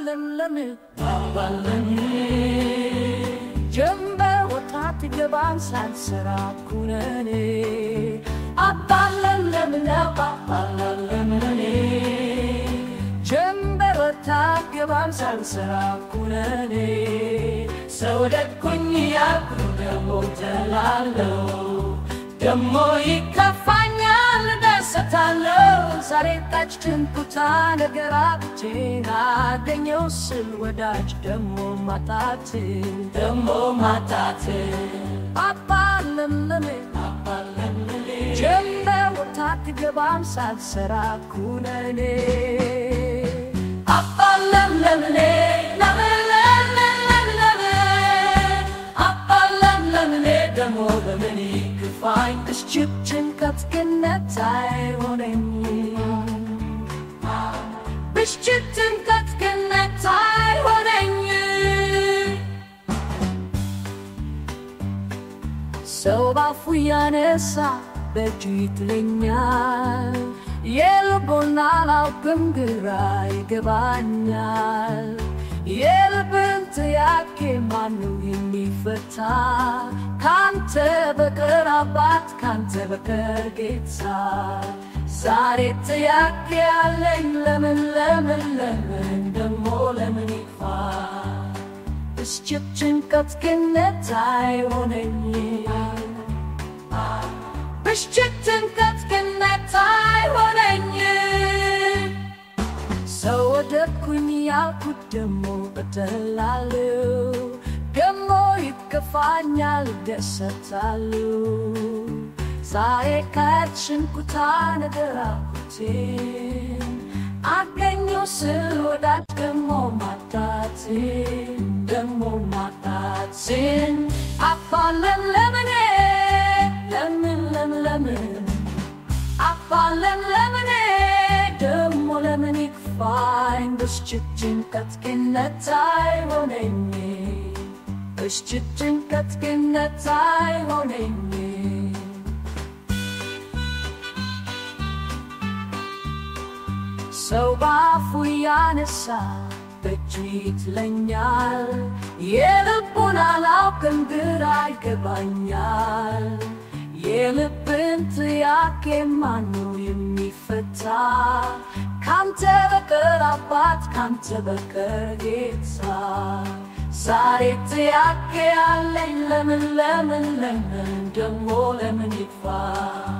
ለምለም አባለም ጀንበር ወጣ ትገባን ሳልሰራ ኩነኔ አባለም ለምለም አባለም ለኔ ጀንበር ወጣ ገባን ሳልሰራ ኩነኔ ሰው ደኩኝ ያልኩ ደሞ ተላለው ደሞ ይከፋኛል ደሰታለው ዛሬ ታች ጭንቁታ ነገር አጥቼን አገኘው ስል ወዳጅ ደሞ ማጣት ደሞ ማጣት አባለምለሜ አባለምለሜ ጀንበር ወጥታ ትገባም ሳልሰራ ኩነኔ አባለምለምኔ ለምለምለምለምለሜ አባለምለምኔ ደሞ በምን ይክፋኝ እሽችብ ጭንቀት ግነት አይሆነኝ ብሽችት ጭንቀት ግነት አይሆነኝ ሰው ባፉ ያነሳ በእጁ ይጥለኛል የልቦና አላውቅም ግራ ይገባኛል የልብን ጥያቄ ማነው የሚፈታ ካንተ በቀር አባት ካንተ በቀር ጌታ ዛሬ ጥያቄ ያለኝ ለምን ለምን ለምን ደሞ ለምን ይፋ ብስጭት ጭንቀት ግነት አይሆነኝ ብስጭት ጭንቀት ግነት አይሆነኝ ሰው ወደድኩኝ ያልኩት ደሞ በደላለው ደሞ ይከፋኛል ደሰታለው ዛሬ ካችንኩታ ነገር አልኩቴን አገኘው ስል ወዳጅ ደሞ ማጣትን ደሞ ማጣትን አባለን ለምኔ ለምን ለምን ለምን አባለን ለምኔ ደሞ ለምን ይክፋኝ ብስጭት ጭንቀት ግነት አይሆነኝ ብስጭት ጭንቀት ግነት አይሆነኝ ሰው ባፉ ያነሳ በእጁ ይትለኛል የልቡን አላውቅም ግራ ይገባኛል የልብን ጥያቄ ማነው የሚፈታ ካንተ በቀር አባት ካንተ በቀር ጌታ ዛሬ ጥያቄ ያለኝ ለምን ለምን ለምን ደሞ ለምን ይፋ